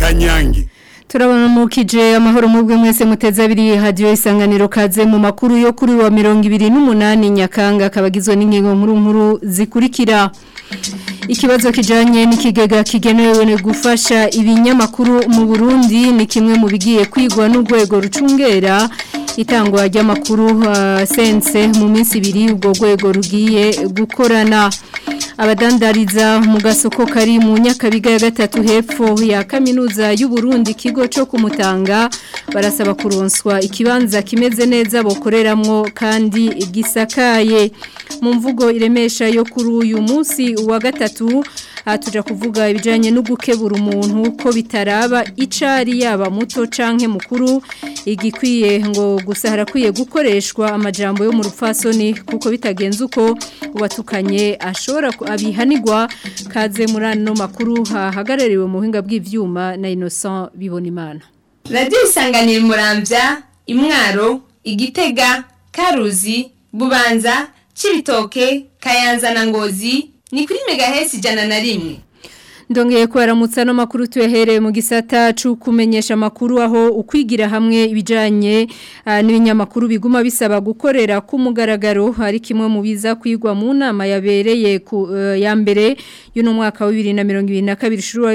kanyange turabona mukije amahoro mubwe mwese muteze abiri hadiyo isanganiro kaze mu makuru yo kuri wa mirongo ibiri n'umunani nyakanga kabagizwe n'ingingo nkuru nkuru zikurikira ikibazo kijanye n'ikigega kigenewe gufasha ibinyamakuru mu Burundi ni kimwe mu bigiye kwigwa n'urwego rucungera itangwa ry'amakuru uh, sense mu minsi ibiri ubwo rwego rugiye gukorana abadandariza mu gasoko kari mu nyakabiga ya gatatu hepfo ya kaminuza y'u Burundi kigo cyo kumutanga barasaba kuronswa ikibanza kimeze neza bokoreramwo kandi gisakaye mu mvugo iremesha yo kuri uyu munsi wa gatatu tuja kuvuga ibijanye no gukebura umuntu ko bitaraba icari yaba muto canke mukuru igikwiye ngo gusa harakwiye gukoreshwa amajambo yo mu rupfasoni kuko bitagenze uko uwatukanye ashobora abihanirwa kaze muri ano makuru hahagarariwe mu buhinga bw'ivyuma na Innocent Bibonimana Radio Isanganiro Muramvya Imwaro Igitega Karuzi Bubanza Cibitoke Kayanza na Ngozi ni kuri megahesi ijana na rimwe Ndongeye kubaramutsa no makuru tuyahereye mu gisata cyo kumenyesha amakuru aho ukwigira hamwe ibijanye uh, n'ibinyamakuru biguma bisaba gukorera ku mugaragaro hari kimwe mu biza kwigwa mu nama yabereye ku uh, ya mbere y'uno mwaka wa 2022 shuru wa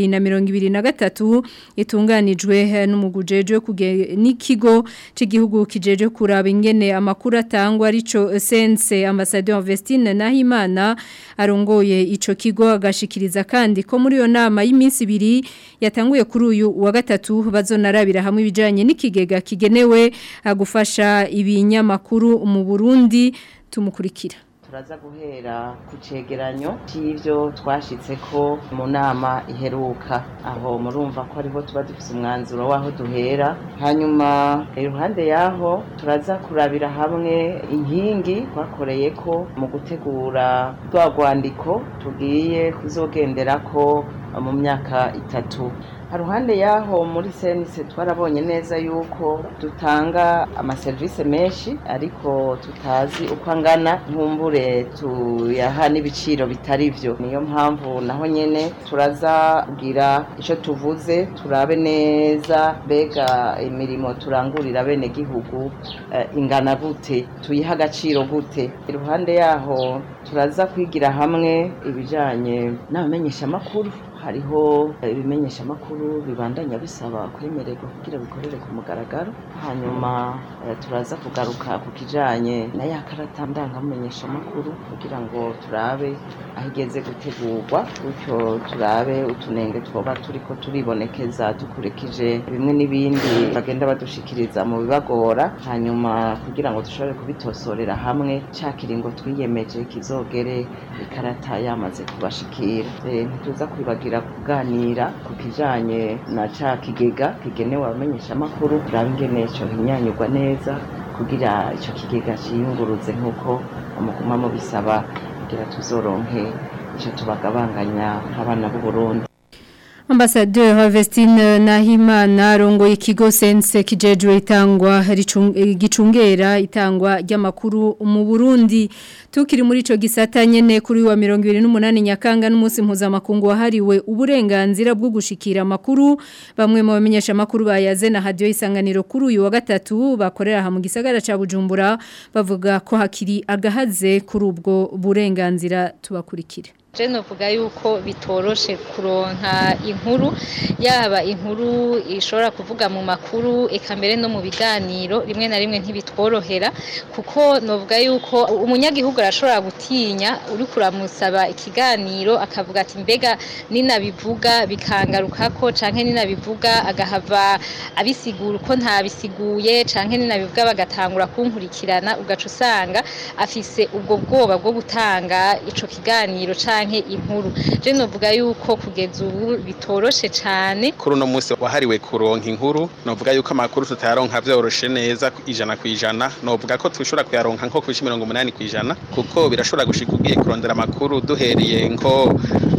2023 itunganijwe uh, n'umugujeje n'ikigo cy'igihugu kijeje kuraba ingene amakuru atangwa arico sense ambassadeur Vestine Nahimana arongoye ico kigo agashikiriza kandi ko muri iyo nama y'iminsi ibiri yatanguye kuri uyu wa gatatu bazonarabira hamwe ibijyanye n'ikigega kigenewe gufasha ibinyamakuru mu burundi tumukurikira turaza guhera ku cegeranyo cy'ibyo twashitse ko mu nama iheruka aho murumva ko ariho tuba dufite umwanzuro w'aho duhera hanyuma iruhande y'aho turaza kurabira hamwe inkingi twakoreye ko mu gutegura rwa rwandiko tugiye kuzogendera ko mu myaka itatu haruhande yaho muri senise twarabonye neza yuko dutanga amaserivisi menshi ariko tutazi uko angana nkumbure tuyaha n'ibiciro bitari byo niyo mpamvu naho nyene turaza kugira icyo tuvuze turabe neza mbega imirimo turangurira bene gihugu uh, ingana gute tuyiha agaciro gute iruhande yaho turaza kwigira hamwe ibijanye n'abamenyeshamakuru hariho ibimenyesha makuru bibandanya bisaba kwemererwa kugira bikorere ku mugaragaro hanyuma turaza kugaruka ku kijanye na ya karata ndangamumenyesha makuru kugira ngo turabe aho igeze gutegurwa gutyo turabe utunenge twoba turiko turibonekeza dukurikije bimwe n'ibindi bagenda badushikiriza mu bibagora hanyuma kugira ngo dushobore kubitosorera hamwe ca kiringo twiyemeje kizogere ikarata yamaze kubashikira ntituza kwibagira kuganira ku kijanye na ca kigega kigenewe abamenyesha makuru turabe ingene co hinyanyurwa neza kugira ico kigega ciyunguruze nk'uko umuguma mubisaba kugira tuzoronke ico tubagabanganya nk'abana b'u Burundi Ambassadeur Vestine Nahimana rongo ikigo sense kijejwe itangwa gicungera itangwa ry'amakuru mu Burundi tukiri muri ico gisata nyene kuri wa 28 nyakanga n'umunsi mpuzamakungu wahariwe uburenganzira bwo gushikira amakuru bamwe mu bamenyesha amakuru bayaze na radio isanganiro kuri uyu wa gatatu bakorera ha mu gisagara ca Bujumbura bavuga ko hakiri agahaze kuri ubwo burenganzira tubakurikire je novuga yuko bitoroshe kuronka inkuru yaba inkuru ishobora kuvuga mu makuru eka mbere no mu biganiro rimwe na rimwe ntibitworohera kuko novuga yuko umunyagihugu arashobora gutinya uri kuramusaba ikiganiro akavuga ati mbega ninabivuga bikangarukako canke ninabivuga agahava abisigura uko ntabisiguye canke ninabivuga bagatangura kunkurikirana ugaca usanga afise ubwo bwoba bwo gutanga ico kiganiro canke inkuru je novuga yuko kugeza ubu bitoroshe cane kuri uno munsi wahariwe kuronka inkuru novuga yuko amakuru tutayaronka vyoroshe neza ijana ku ijana novuga ko tushobora kuyaronka nko kwishi mirongo umunani ku ijana kuko birashobora gushika ugiye kurondera amakuru duhereye nko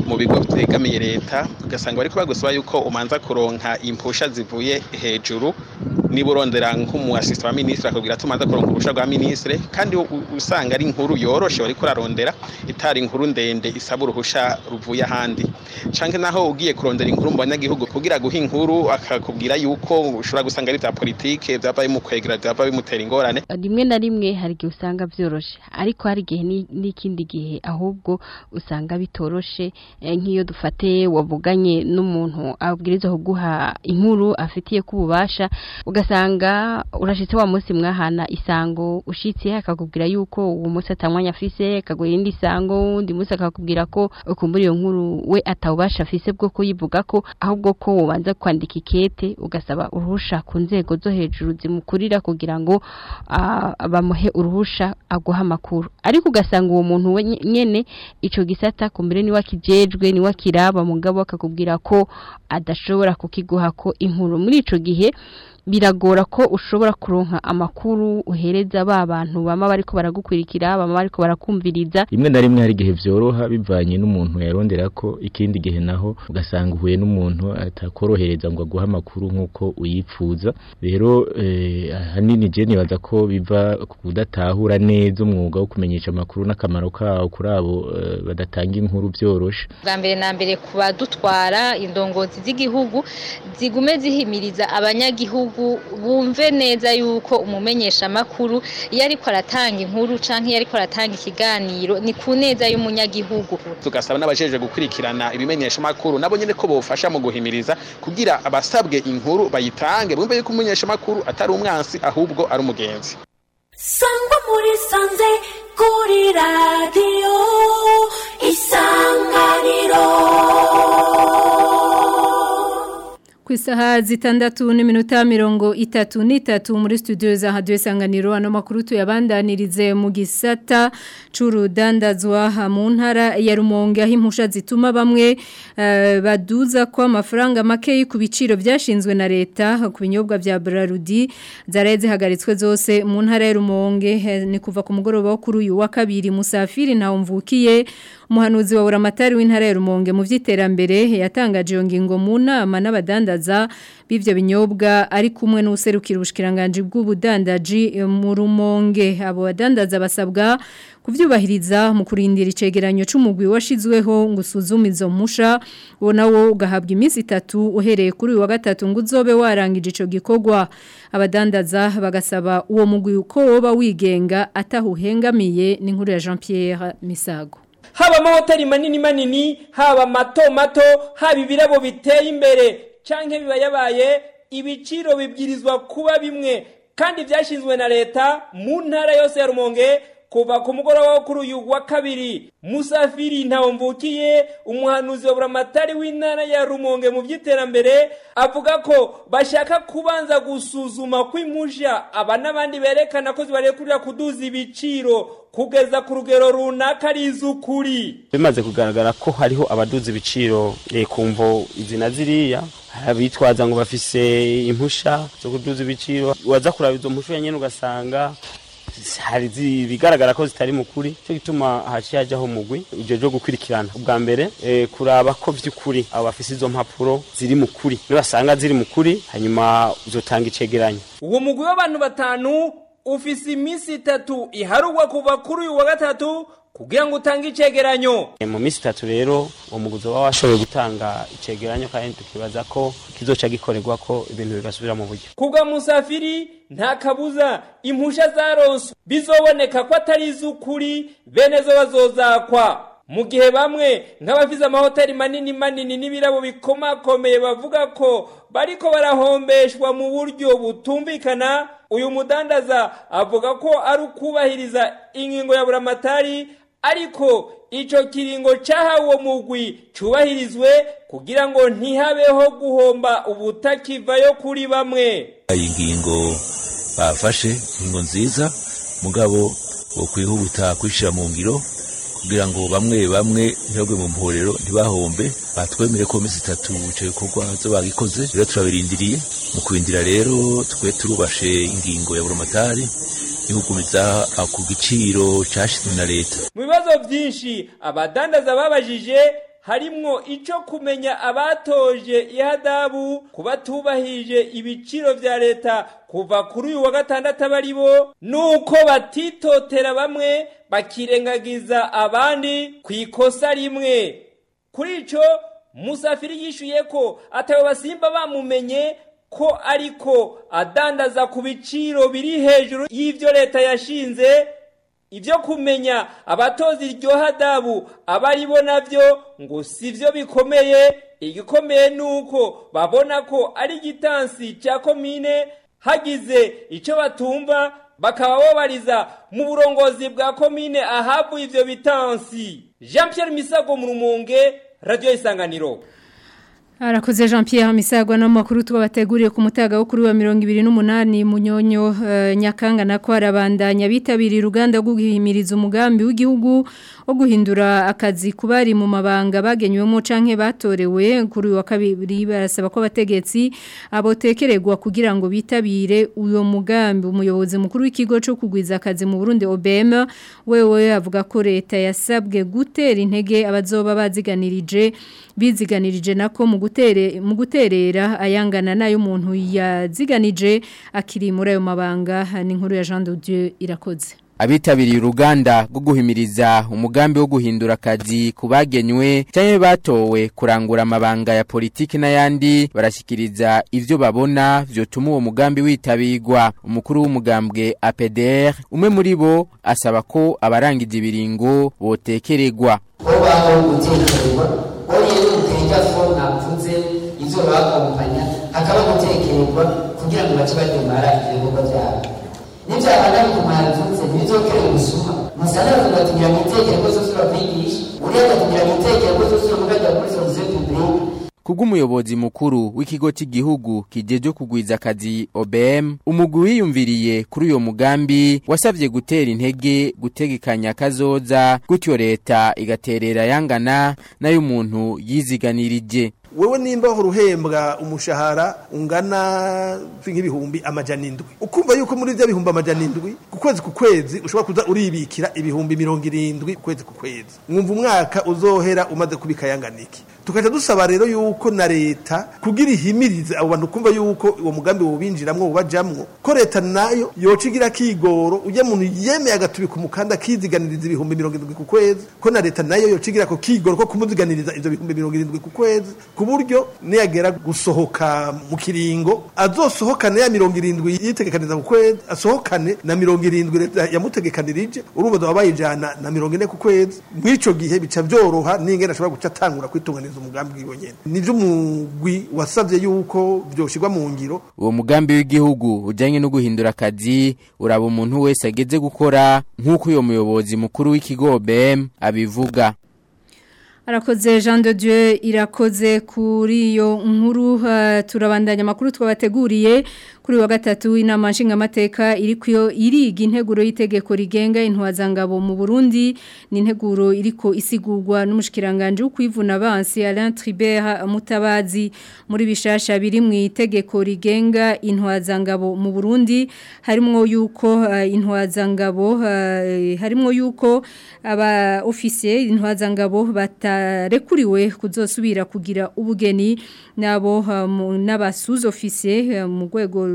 mu bigo vyegamiye leta ugasanga bariko bagusaba yuko umanza kuronka impusha zivuye hejuru niba urondera nk'umu assistant wa ministre akubwira ati umanza kuronka uruhusha rwa ministre kandi u- usanga ari inkuru yoroshe wariko urarondera itari inkuru ndende isaba uruhusha ruvuye ahandi canke naho ugiye kurondera inkuru mu banyagihugu kugira guha inkuru akakubwira yuko ushobora gusanga ari vya politike vyava bimukwegera vyava bimutera ingorane rimwe na rimwe hari igihe usanga byoroshe ariko hari igihe ni- n'ikindi gihe ahubwo usanga bitoroshe eh, nk'iyo dufate wavuganye n'umuntu abwirizwa kuguha inkuru afitiye ko ububasha ugasanga urashitse wa munsi mwahana isango ushitse akakubwira yuko uwo munsi atamwanya afise akaguha irindi sango undi munsi akakubwira ko ukumbura iyo nkuru we atawubasha afise bwo kuyivuga ko ahubwo ko wobanza kwandika ikete ugasaba uruhusha ku nzego zo hejuru zimukurira kugira ngo ah, bamuhe uruhusha aguha amakuru ariko ugasanga uwo muntu we nye- nyene ico gisata kumbere niwe akijejwe niwe akiraba mugabo akakubwira ko adashobora kukiguha ko inkuru muri ico gihe biragora ko ushobora kuronka amakuru uhereza ba bantu bama bariko baragukurikira bama bariko barakumviriza rimwe na rimwe hari igihe vyoroha bivanye n'umuntu yarondera ko ikindi gihe naho ugasanga uhuye n'umuntu atakorohereza ngo aguhe amakuru nk'uko uyipfuza rero eh, ahanini je nibaza ko biva ku kudatahura neza umwuga wo kumenyesha amakuru n'akamaro kawo kuri abo eh, badatanga inkuru vyoroshe bwa mbere na mbere ku badutwara indongozi z'igihugu zigume zihimiriza abanyagihugu bumve neza yuko umumenyesha amakuru iyo ariko aratanga inkuru canke iyo ariko aratanga ikiganiro ni ku neza y'umunyagihugu tugasaba n'abajejwe gukurikirana ibimenyesha makuru nabo nyene ko bofasha mu guhimiriza kugira abasabwe inkuru bayitange bumve yuko umumenyesha makuru atari umwansi ahubwo ari umugenzi sangwa muri sanze kuri radiyo isanganiro ku isaha zitandatu n'iminota mirongo itatu n'itatu muri studio za hadiyo isanganiro ano makuru tuyabandanirize mu gisata c'urudandazwa mu ntara ya rumonge aho impusha zituma bamwe eh, baduza ko amafaranga makeyi ku biciro byashinzwe na leta ku binyobwa vya Brarudi zaraye zihagaritswe zose mu ntara ya rumonge eh, ni kuva ku mugoroba wo kuri uyu wa kabiri musafiri ntawo mvukiye umuhanuzi wa buramatari w'intara ya rumonge mu vy'iterambere yatangaje iyo ngingo mu nama n'abadandaza b'ivyo binyobwa ari kumwe n'userukira ubushikiranganje bw'ubudandaji eh, mu rumonge abo badandaza basabwa kuvyubahiriza mu kurindira icegeranyo c'umugwi washizweho ngo usuzume izo mpusha wo nawo ugahabwa iminsi itatu uhereye kuri uyu wa gatatu ngo uzobe warangije ico gikorwa abadandaza bagasaba uwo mugwi uko woba wigenga atahuhengamiye n'inkuru ya Jean Pierre Misago haba amahoteli manini manini haba mato mato haba ibirabo biteye imbere canke biba yabaye ibiciro bibwirizwa kuba bimwe kandi vyashinzwe na leta mu ntara yose ya rumonge kuva ku mugoroba wo kuri uyu wa kabiri musafiri ntawumvukiye umuhanuzi wa buramatari w'intara ya rumonge mu by'iterambere avuga ko bashaka kubanza gusuzuma kw'impusha aba n'abandi berekana ko zibarekurira kuduza ibiciro kugeza ku rugero runaka ari iz'ukuri bimaze kugaragara ko hariho abaduza ibiciro eh, ku mvo izi na ziriya hari abitwaza ngo bafise impusha zo kuduza ibiciro waza kuraba izo mpusha nyene ugasanga hari zi- bigaragara ko zitari mu kuri cyo gituma haciye hajyaho umugwi ivyo vyo gukurikirana ubwa mbere eh, kuraba ko vy'ukuri abo bafise izo mpapuro ziri mu kuri nibasanga ziri mu kuri hanyuma uzotanga icegeranyo uwo mugwi w'abantu batanu ufise iminsi itatu iharugwa kuva kuri uyu wa gatatu kugira ngo utange icegeranyo Eh, mu minsi itatu rero uwo muguzi waba washoboye gutanga icegeranyo kandi tukibaza ko kizoca gikorerwa ko ibintu bigasubira mu buryo kubwa musafiri nta kabuza impusha zaronswe bizoboneka ko atari iz'ukuri bene zo bazozakwa mu gihe bamwe nk'abafise amahoteli manini manini n'ibirabo bikomakomeye bavuga ko bariko barahombeshwa mu buryo butumvikana uyu mudandaza avuga ko ari ukubahiriza ingingo ya buramatari ariko ico kiringo cahawe uwo mugwi cubahirizwe kugira ngo ntihabeho guhomba ubutakivayo kuri bamwe iyi ngingo bafashe ingingo nziza mugabo wo kwihuta kwishyira mu ngiro kugira ngo bamwe bamwe ntibagwe mu mporero ntibahombe batwemere ko minsi itatu icyo gikorwa zo bagikoze rero turabirindiriye mu kurindira rero twe turubashe ingingo ya buramatari ihugumiza ku giciro cyashyizwe na leta mu bibazo byinshi abadandaza babajije harimwo ico kumenya abatoje ihadabu kubatubahije ibiciro vya leta kuva kuri uyu wa gatandatu abari bo nuko batitotera bamwe bakirengagiza abandi ku ikosa rimwe kuri ico musafiri yishuye ko atawe basimba bamumenye ko ariko adandaza ku biciro biri hejuru y'ivyo leta yashinze ibyo kumenya abatoza iryo hadabu abari bo navyo ngo sivyo bikomeye igikomeye nuko babona ko ari igitansi cya komine hagize icyo batumva bakaba babariza mu burongozi bwa komine ahavuye ivyo bitansi jean pierre misago mu rumonge radiyo isanganiro Arakoze Jean Pierre Misagwa no makuru tubateguriye ku mutaga wo kuri wa 28 munyonyo uh, nyakanga nako arabandanya bitabiriye uruganda rwo guhimiriza umugambi w'igihugu wo guhindura akazi kubari mu mabanga bagenywemo canke batorewe kuri wa kabiri barasaba ko abategetsi abotekererwa kugira ngo bitabire uyo mugambi umuyobozi mukuru w'ikigo cyo kugwiza akazi mu Burundi OBM wewe avuga ko leta yasabwe gutera intege abazoba baziganirije biziganirije nako mu gutere mu guterera ayangana nayo umuntu yaziganije akiri muri ayo mabanga ni inkuru ya Jean de Dieu irakoze abitabiriye uruganda rwo guhimiriza umugambi wo guhindura akazi kubagenywe cyangwa batowe kurangura amabanga ya politiki n'ayandi barashyikiriza ibyo babona byotuma uwo mugambi witabirwa umukuru w'umugambwe APDR umwe muri bo asaba ko abarangije ibiringo botekererwa ko baho gutekererwa ko rero utega fo navuze ibyo bakompanya hakaba gutekererwa kugira ngo bace bademara ibikorwa byabo nibyabana bikumara mvuze ntibizokere gusuma musana bavuga ati ngira mwitekere ko zose bakwigisha uriya akagira mwitekere ko zose mukajya kuri solution publique Kubw'umuyobozi mukuru w'ikigo cy'igihugu kijeje kugwiza akazi OBM umugwi wiyumviriye kuri uyo mugambi wasabye gutera intege gutegekanya kazoza gutyo leta igaterera yangana nayo umuntu yiziganirije wewe nimba uruhembwa umushahara ungana nk'ibihumbi amajana indwi ukumva yuko muri bya bihumbi amajana indwi ku kwezi ku kwezi ushobora kuza uribikira ibihumbi mirongo irindwi ku kwezi ku kwezi mwumva umwaka uzohera umaze kubikayanganiki tukaca dusaba rero yuko na leta kugira ihimirize abo bantu kumva yuko uwo mugambi wobinjiramwo ubajamwo ko leta nayo yoca igira kigoro ujya muntu yemeye agatubika umukanda akiziganiriza ibihumbi mirongo irindwi ku kwezi ko na leta nayo yoca igira ko kigoro ko kumuziganiriza ivyo bihumbi mirongo irindwi ku kwezi ku buryo niyagera gusohoka mu kiringo azosohokane ya mirongo irindwi yitegekaniza ku kwezi asohokane na mirongo irindwi leta yamutegekanirije urumva zoba bayijana na mirongo ine ku kwezi mw'ico gihe bica vyoroha n'ingene ashobora guca atangura kwitunganiza umugambi wiwe nyene nivyo umugwi wasavye yuko vyoshirwa mu ngiro uwo mugambi w'igihugu ujanye no guhindura akazi uraba umuntu wese ageze gukora nk'uko uyo muyobozi mukuru w'ikigo OBM abivuga Arakoze Jean de Dieu irakoze kuri iyo nkuru uh, turabandanya makuru twabateguriye kuri wa gatatu inama nshingamateka iri kuyo iriga integuro y'itegeko rigenga intwazangabo mu Burundi ni integuro iriko isigurwa n'umushikiranganje w'ukwivuna abansi Alain Tribert Mutabazi muri bishasha biri mu itegeko rigenga intwazangabo mu Burundi harimo yuko uh, intwazangabo uh, harimo yuko aba officier intwazangabo batarekuriwe kuzosubira kugira ubugeni nabo uh, n'abasuze officier uh, mu rwego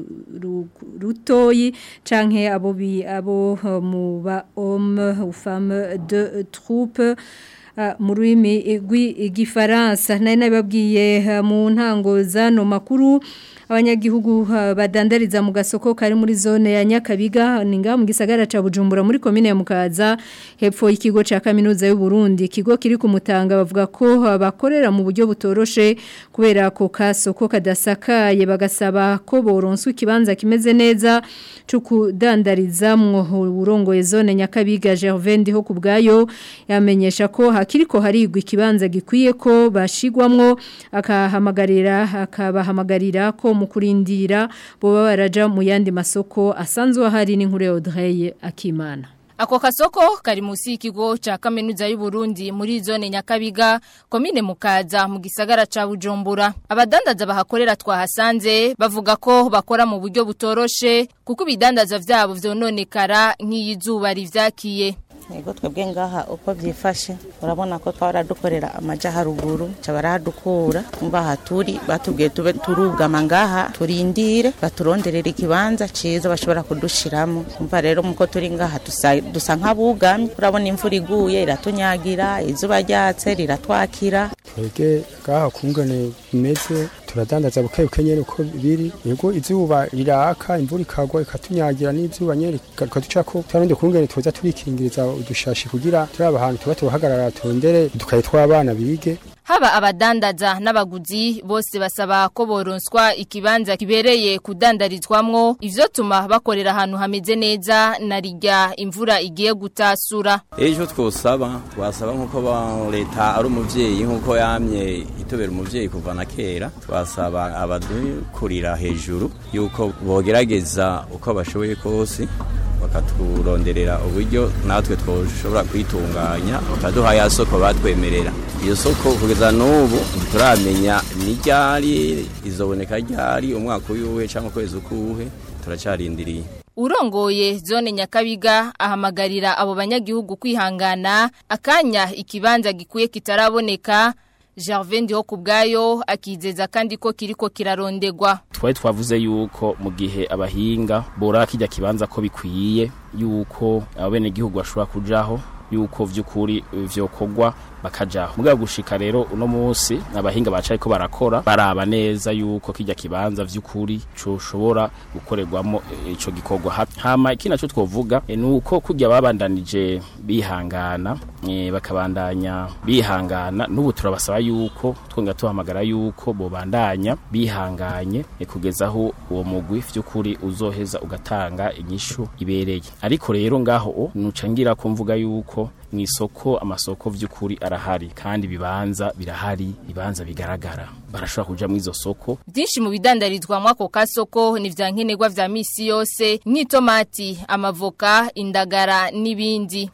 rutoyi canke abo bi abo mu ba homme ou femme de troupe mu rurimi rw'igifaransa nari nabibabwiye mu ntango zano makuru abanyagihugu badandariza mu gasoko kari muri zone ya Nyakabiga ninga mu gisagara ca Bujumbura muri commune ya Mukaza hepfo y'ikigo ca kaminuza y'u Burundi ikigo kiri ku mutanga bavuga ko bakorera mu buryo butoroshe kubera ko kasoko kadasakaye bagasaba ko boronswa ikibanza kimeze neza cyo kudandarizamwo urongoye zone Nyakabiga Gervais ndiho kubgayo yamenyesha ko hakiriko harigwa ikibanza gikwiye ko bashigwamwo akahamagarira akabahamagarira ko mu kurindira boba baraja mu yandi masoko asanzwe ahari n'inkuru ya Audrey Akimana Ako kasoko kari musi y'ikigo ca kaminuza y'u Burundi muri zone Nyakabiga komine Mukaza mu gisagara ca Bujumbura abadandaza bahakorera twahasanze bavuga ko bakora mu buryo butoroshe kuko ibidandaza vyabo vyononekara nk'iyizuba rivyakiye yego twebwe ngaha uko byifashe urabona ko twaba dukorera amaja haruguru ca barahadukura umva aha turi batubwiye tube turugama ngaha turindire baturonderera ikibanza ciza bashobora kudushiramo umva rero muko turi ngaha dusa, dusa nk'abugamye urabona imvura iguye iratunyagira izuba ryatse riratwakira twebwe ngaha kungane bimeze turadandaza buke buke nyene uko biri yego izuba riraka imvura ikagwa ikatunyagira n'izuba nyene rikaducako twarundi kungene tuza turikingiriza udushashi kugira turaba ahantu tuba tuhagarara turondere udukaye tw'abana bige Haba abadandaza n'abaguzi bose basaba ko boronswa ikibanza kibereye kudandarizwamwo ivyo tuma bakorera ahantu hameze neza na rirya imvura igiye gutasura. ejo twosaba twasaba nk'uko ba- leta ari umuvyeyi nk'uko yamye itobera umuvyeyi kuva na kera twasaba abadukurira hejuru yuko bogerageza uko bashoboye kose bakaturonderera uburyo natwe twoshobora kwitunganya bakaduha ya soko batwemerera iyo soko kugeza n'ubu ntituramenya ni ryari izoboneka ryari umwaka uyuhe cyangwa ukwezi ukuhe turacarindiriye Urongoye zone Nyakabiga ahamagarira abo banyagihugu kwihangana akanya ikibanza gikuye kitaraboneka Gervais Ndiho kubgayo akizeza kandi ko kiriko kirarondegwa. twari twavuze yuko mu gihe abahinga bora kijya kibanza ko bikwiye yuko abenegihugu bashobora kujaho yuko vy'ukuri vyokogwa bakajaho mugabo gushika rero uno munsi abahinga bacaye ko barakora baraba neza yuko kijya kibanza vy'ukuri coshobora gukorerwamo eh, ico gikorwa Ha- hama iki naco twovuga eh, nuko kujya babandanije bihangana eh, bakabandanya bihangana n'ubu turabasaba yuko twonga tuhamagara yuko bobandanya bihanganye eh, kugeza aho uwo mugwi vy'ukuri uzoheza ugatanga inyishu ibereye ariko rero ngaho o nuca ngira ko mvuga yuko mu isoko amasoko vy'ukuri arahari kandi bibanza birahari bibanza bigaragara barashobora kuja mu izo soko Byinshi mu bidandarizwa mwako kasoko ni vya nkenerwa vya misi yose nk'itomati, amavoka, indagara n'ibindi.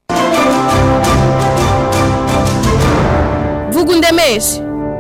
Vugundemeshe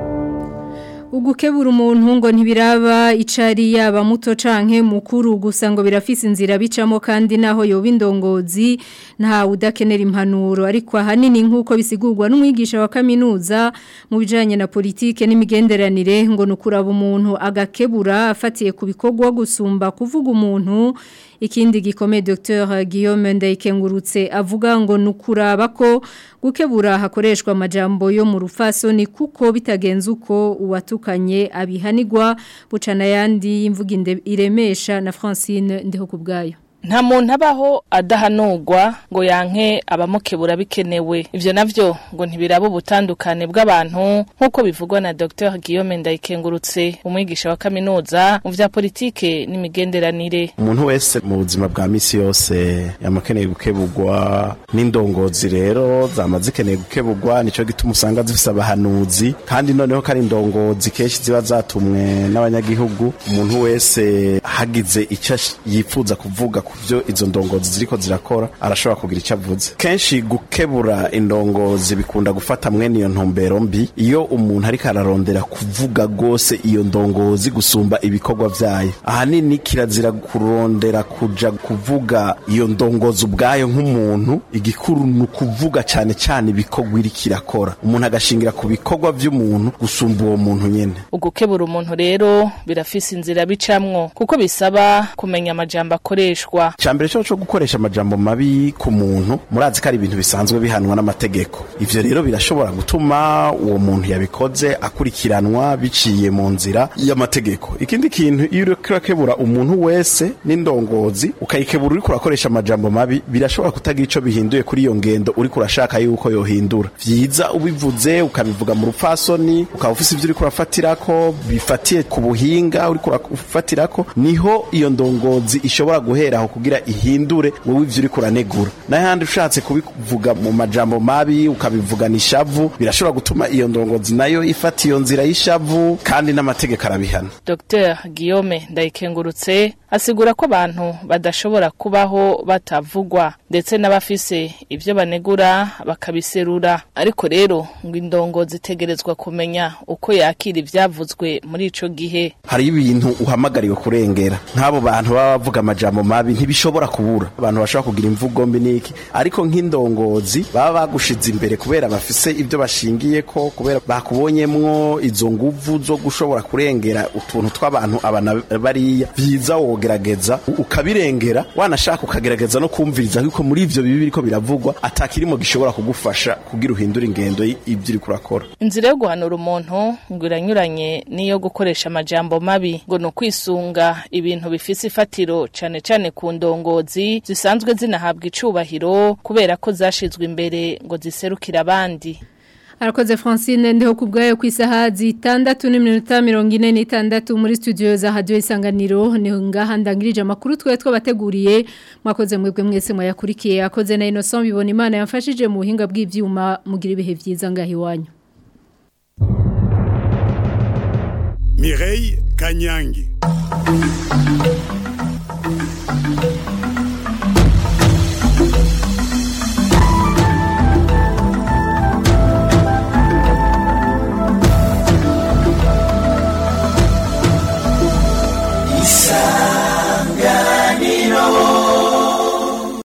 Ugukebura umuntu ngo ntibiraba icari yaba muto canke mukuru gusa ngo birafise inzira bicamo kandi naho yoba indongozi nta udakenera impanuro ariko ahanini nk'uko bisigurwa n'umwigisha wa kaminuza mu bijanye na politike n'imigenderanire ngo nukuraba umuntu agakebura afatiye ku bikorwa gusumba kuvuga umuntu ikindi gikomeye Dr Guillaume Ndayikengurutse avuga ngo nukuraba ko gukebura hakoreshwa amajambo yo mu rufasoni kuko bitagenze uko uwatukanye abihanigwa bucana yandi y'imvuga inde- iremesha na Francine ndiho kubgayo nta muntu abaho adahanurwa ngo yanke abamukebura bikenewe ivyo navyo ngo ntibiraba ubutandukane bw'abantu nk'uko bivugwa na Dr Guillaume Ndayikengurutse umwigisha wa kaminuza mu vya politike n'imigenderanire umuntu wese mu buzima bwa misi yose yamakeneye gukebugwa n'indongozi rero zama zikeneye gukebugwa nico gituma usanga zifise abahanuzi kandi noneho ko ari indongozi kenshi ziba zatumwe n'abanyagihugu umuntu wese hagize icyo ash- yifuza kuvuga ku byo izo ndongozi ziriko zirakora arashobora kugira icyo avuze kenshi gukebura indongozi bikunda gufata mwene iyo ntumbero mbi iyo umuntu ariko ararondera kuvuga rwose iyo ndongozi gusumba ibikorwa vyayo ahanini kirazira kurondera kuja kuvuga iyo ndongozi ubwayo nk'umuntu igikuru ni ukuvuga cyane cyane ibikorwa iriko irakora umuntu agashingira ku bikorwa vy'umuntu gusumba uwo muntu nyene ugukebura umuntu rero birafise inzira bicamwo kuko bisaba kumenya amajambo akoreshwa cyambere cyo cyo gukoresha amajambo mabi ku muntu murazi ko ari ibintu bisanzwe bihanwa n'amategeko ivyo rero birashobora gutuma uwo muntu yabikoze akurikiranwa biciye mu nzira y'amategeko ikindi kintu iyo uriko urakebura umuntu wese n'indongozi ukayikebura uriko urakoresha amajambo mabi birashobora kutagira ico bihinduye kuri iyo ngendo uriko urashaka yuko yohindura vyiza ubivuze ukabivuga mu rupfasoni ukaba ufise ivyo uriko urafatirako bifatiye ku buhinga uriko urafatirako niho iyo ndongozi ishobora guheraho kugira ihindure wowe ivyo uriko uranegura n'ahandi ushatse kubivuga mu majambo mabi ukabivugana ishavu birashobora gutuma iyo ndongozi nayo ifata iyo nzira y'ishavu kandi n'amategeko arabihana Dr Guillaume Ndayikengurutse asigura ko abantu badashobora kubaho batavugwa ndetse n'abafise ivyo banegura bakabiserura ariko rero ngo indongo zitegerezwa kumenya uko yakira ivyavuzwe muri ico gihe hari ibintu uhamagariwe kurengera nk'abo bantu baba bavuga amajambo mabi ntibishobora kubura abantu bashobora kugira imvugo mbi niki ariko nk'indongozi baba bagushize imbere kubera bafise ibyo bashingiye ko kubera bakubonyemwo izo nguvu zo gushobora kurengera utuntu tw'abantu abana bariya byiza wogerageza ukabirengera wanashaka ukagerageza no kumviriza kuko muri ivyo bibi biriko biravugwa atakirimo gishobora kugufasha kugira uhindura ingendo y'ibyo uri kurakora inzira yo guhanura umuntu ngo iranyuranye n'iyo gukoresha amajambo mabi ngo ni ukwisunga ibintu bifise ifatiro cane cane ku ndongozi zisanzwe zinahabwa icubahiro kubera ko zashizwe imbere ngo ziserukire abandi Arakoze Francine ndeho kubgayo ku isaha zitandatu n'iminota mirongo ine n'itandatu muri studio za Radio Isanganiro niho ngaha ndangirije amakuru twe twabateguriye mwakoze mwebwe mwese mwayakurikiye akoze na Innocent bibona Imana yamfashije mu buhinga bw'ivyuma mugira ibihe vyiza ngahi wanyu Mireille Kanyangi